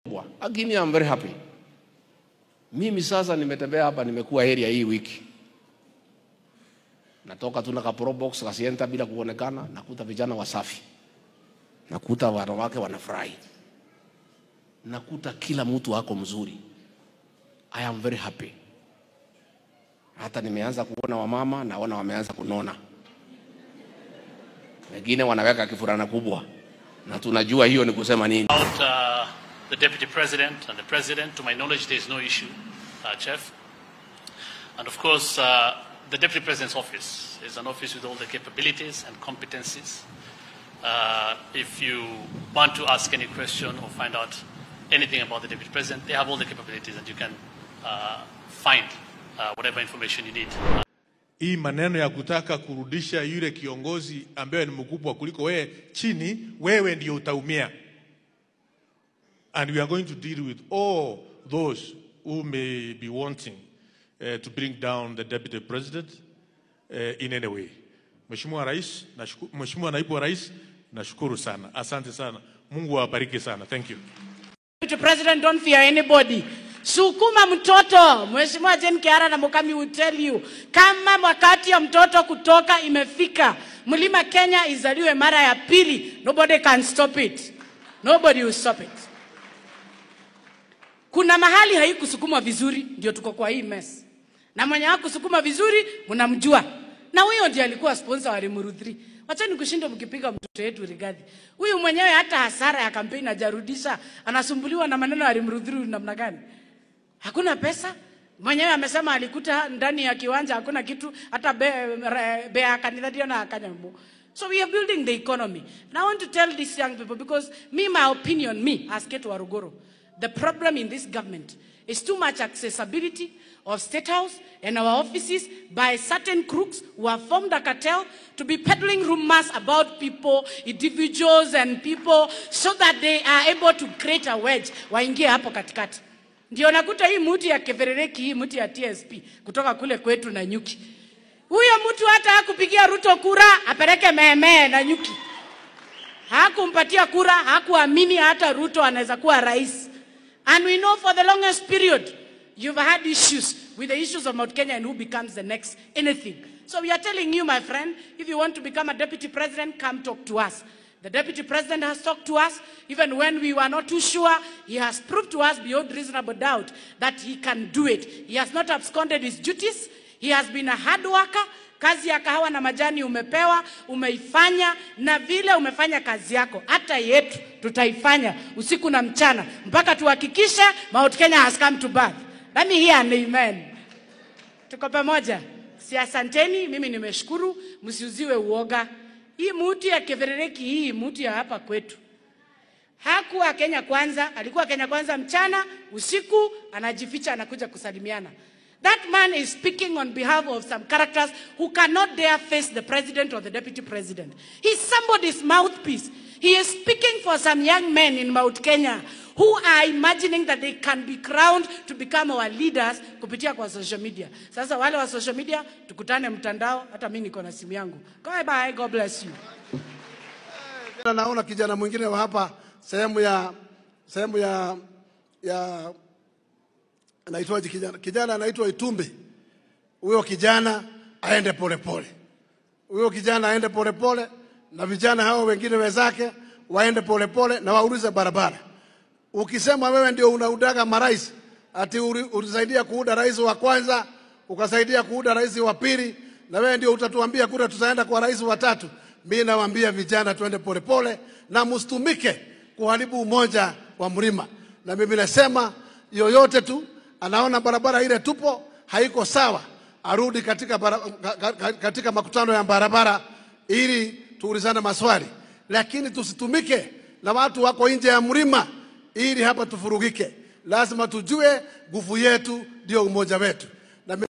Lakini I'm very happy. Mimi sasa nimetembea hapa, nimekuwa area hii wiki, natoka tu na ka pro box kasienta bila kuonekana, nakuta vijana wasafi, nakuta wanawake wanafurahi, nakuta kila mtu ako mzuri. I am very happy. Hata nimeanza kuona wamama, naona wameanza kunona, wengine wanaweka kifurana kubwa, na tunajua hiyo ni kusema nini. About uh, the deputy president and the president, to my knowledge, there is no issue, uh, Chef. And of course, uh, the deputy president's office is an office with all the capabilities and competencies. Uh, if you want to ask any question or find out anything about the deputy president, they have all the capabilities and you can uh, find uh, whatever information you need. Hii maneno ya kutaka kurudisha yule kiongozi ambaye ni mkubwa kuliko wewe chini, wewe ndio utaumia. And we are going to deal with all those who may be wanting uh, to bring down the deputy president uh, in any way. Mheshimiwa Rais, nashuku- Mheshimiwa Naibu wa Rais, nashukuru sana. Asante sana. Mungu awabariki sana. Thank you. Mr. President, don't fear anybody. Sukuma mtoto. Mheshimiwa Jane Kiara na Mukami will tell you, kama wakati ya mtoto kutoka imefika, Mlima Kenya izaliwe mara ya pili, nobody can stop it. Nobody will stop it. Kuna mahali haikusukumwa vizuri, ndio tuko kwa hii mess. Na mwenye hakusukuma vizuri mnamjua, na huyo ndiye alikuwa sponsor wa Limuru 3. Wachani kushinda mkipiga mtoto wetu Rigathi. Huyu mwenyewe hata hasara ya kampeni hajarudisha, anasumbuliwa na maneno ya Limuru 3 namna gani? Hakuna pesa. Mwenyewe amesema alikuta ndani ya kiwanja hakuna kitu, hata be, re- be akanitharia na akanyambo. So we are building the economy. And I want to tell these young people because me, my opinion, me, as Ketu Warugoro, the problem in this government is too much accessibility of State House and our offices by certain crooks who have formed a cartel to be peddling rumors about people, individuals and people so that they are able to create a wedge waingie hapo katikati. Ndio nakuta hii mti ya keverereki, hii mti ya TSP kutoka kule kwetu na nyuki. Huyo mtu hata hakupigia Ruto kura apeleke meemee na nyuki hakumpatia kura, hakuamini hata Ruto anaweza kuwa rais. And we know for the longest period you've had issues with the issues of Mount Kenya and who becomes the next anything. So we are telling you, my friend, if you want to become a deputy president, come talk to us. The deputy president has talked to us even when we were not too sure. He has proved to us beyond reasonable doubt that he can do it. He has not absconded his duties. He has been a hard worker. Kazi ya kahawa na majani umepewa, umeifanya, na vile umefanya kazi yako, hata yetu tutaifanya usiku na mchana mpaka tuhakikishe Mount Kenya has come to birth. Let me hear an amen. Tuko pamoja. Si asanteni, mimi nimeshukuru, msiuziwe uoga. Hii muti ya keverereki hii muti ya hapa kwetu. Hakuwa Kenya kwanza, alikuwa Kenya kwanza mchana, usiku anajificha anakuja kusalimiana. That man is speaking on behalf of some characters who cannot dare face the president or the deputy president. He's somebody's mouthpiece. He is speaking for some young men in Mount Kenya who are imagining that they can be crowned to become our leaders kupitia kwa social media. Sasa wale wa social media tukutane mtandao, hata mimi niko na simu yangu. Bye bye, God bless you. Tena naona kijana mwingine wa hapa sehemu ya sehemu ya ya anaitwaje kijana kijana anaitwa Itumbi. Huyo kijana aende polepole, huyo kijana aende polepole, na vijana hao wengine wenzake waende polepole na waulize barabara. Ukisema wewe ndio unaudaga marais, ati uli- ulisaidia kuuda rais wa kwanza, ukasaidia kuuda rais wa pili, na wewe ndio utatuambia kura tutaenda kwa rais wa tatu. Mimi nawaambia vijana tuende polepole na msitumike kuharibu umoja wa mlima. Na mimi nasema yoyote tu anaona barabara ile tupo haiko sawa, arudi katika, bara, ka- ka- katika makutano ya barabara ili tuulizane maswali, lakini tusitumike na watu wako nje ya mlima ili hapa tufurugike. Lazima tujue nguvu yetu ndio umoja wetu.